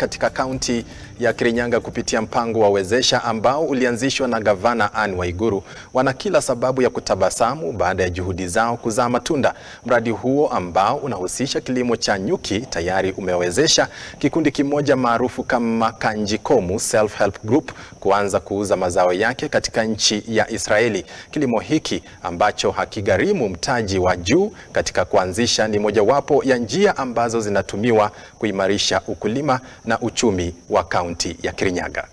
katika kaunti ya Kirinyaga kupitia mpango wa Wezesha ambao ulianzishwa na gavana Anne Waiguru wana kila sababu ya kutabasamu baada ya juhudi zao kuzaa matunda. Mradi huo ambao unahusisha kilimo cha nyuki tayari umewezesha kikundi kimoja maarufu kama Kanjikomu Self Help Group kuanza kuuza mazao yake katika nchi ya Israeli. Kilimo hiki ambacho hakigharimu mtaji wa juu katika kuanzisha ni mojawapo ya njia ambazo zinatumiwa kuimarisha ukulima na uchumi wa kaunti ya Kirinyaga.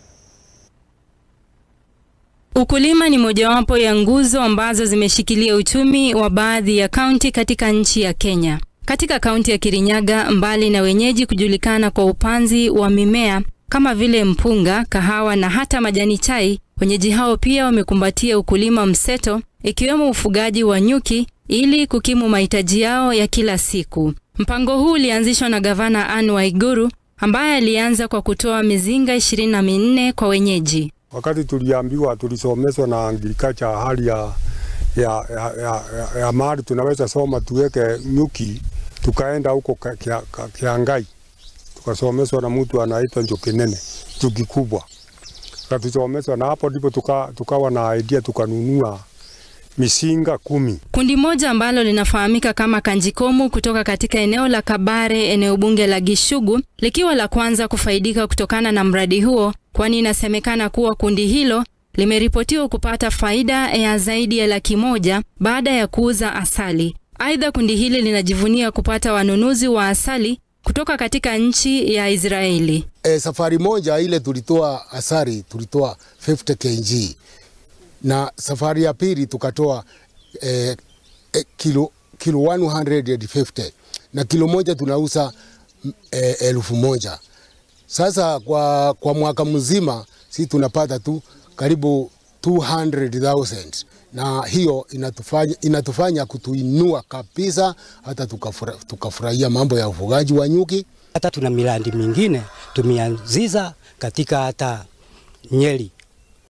Ukulima ni mojawapo ya nguzo ambazo zimeshikilia uchumi wa baadhi ya kaunti katika nchi ya Kenya. Katika kaunti ya Kirinyaga, mbali na wenyeji kujulikana kwa upanzi wa mimea kama vile mpunga, kahawa na hata majani chai, wenyeji hao pia wamekumbatia ukulima mseto ikiwemo ufugaji wa nyuki ili kukimu mahitaji yao ya kila siku. Mpango huu ulianzishwa na gavana Anne Waiguru ambaye alianza kwa kutoa mizinga ishirini na minne kwa wenyeji. Wakati tuliambiwa, tulisomeshwa na agriculture hali ya, ya, ya, ya, ya, ya mahali tunaweza soma tuweke nyuki, tukaenda huko Kiangai tukasomeshwa na mtu anaitwa Njokinene, njuki kubwa, katusomeshwa na hapo ndipo tuka, tukawa na idea tukanunua misinga kumi. Kundi moja ambalo linafahamika kama Kanjikomu kutoka katika eneo la Kabare, eneo bunge la Gishugu, likiwa la kwanza kufaidika kutokana na mradi huo, kwani inasemekana kuwa kundi hilo limeripotiwa kupata faida ya zaidi ya laki moja baada ya kuuza asali. Aidha, kundi hili linajivunia kupata wanunuzi wa asali kutoka katika nchi ya Israeli. E, safari moja ile tulitoa asali tulitoa 50 kg na safari ya pili tukatoa eh, eh, kilo, kilo 150 na kilo moja tunauza eh, elfu moja. Sasa kwa, kwa mwaka mzima si tunapata tu karibu 200,000 na hiyo inatufanya, inatufanya kutuinua kabisa, hata tukafurahia tukafura mambo ya ufugaji wa nyuki. Hata tuna miradi mingine tumeanziza katika hata Nyeri